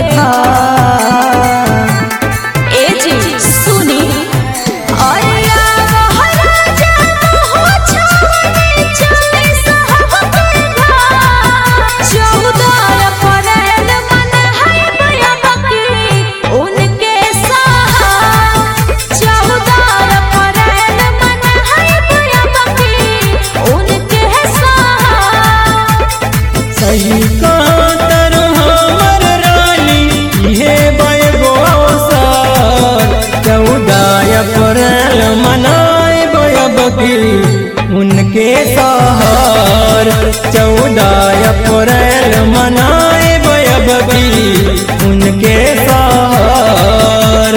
घर ए जी सुनी अया महाराजा हो छावनी चले साहब के घर चौदह अप्रैल मन है बया बकरी उनके साथ चौदह अप्रैल मन है बया बकरी उनके साथ सही कातर हमर रानी इहे बयगो साल चौदह अप्रैल मनाए बयबकी उनके सहर चौदह अप्रैल मनाए बयबकी उनके सहर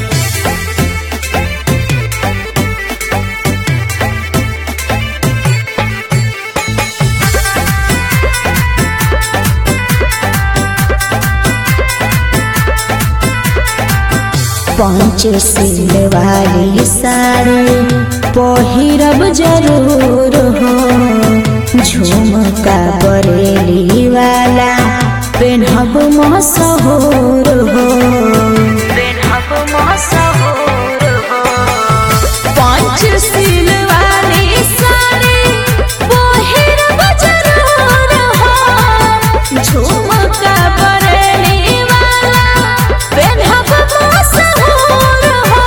पांच सिल वाली साड़ी पहिरब जरूर हो झुमका बरेली वाला पेन्हब मशहूर हो पेन्हब मशहूर हो पांच सिल वाली साड़ी पहिरब जरूर हो झुमका बरेली वाला पेन्हब मशहूर हो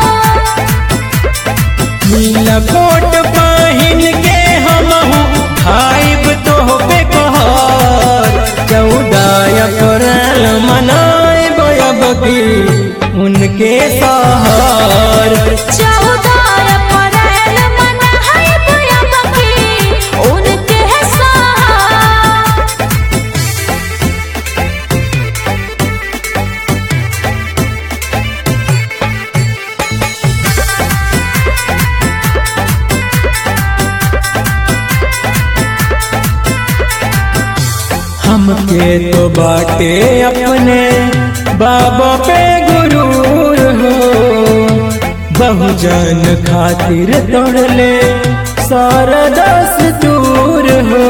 नीला कोट पहिन के हमहू खाइब तो पे कहर चौदह अप्रैल मनाए बयबकी उनके सहर चौदह अप्रैल मन है बया बकी उनके साथ हमके तो बाटे अपने बाबा पे गुरूर हो बहुजन खातिर तोड़ले सारा दस दूर हो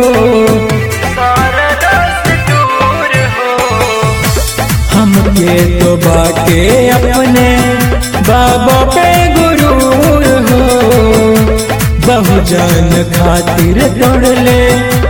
हमके तो बाटे अपने बाबा पे गुरूर हो बहुजन खातिर तोड़ले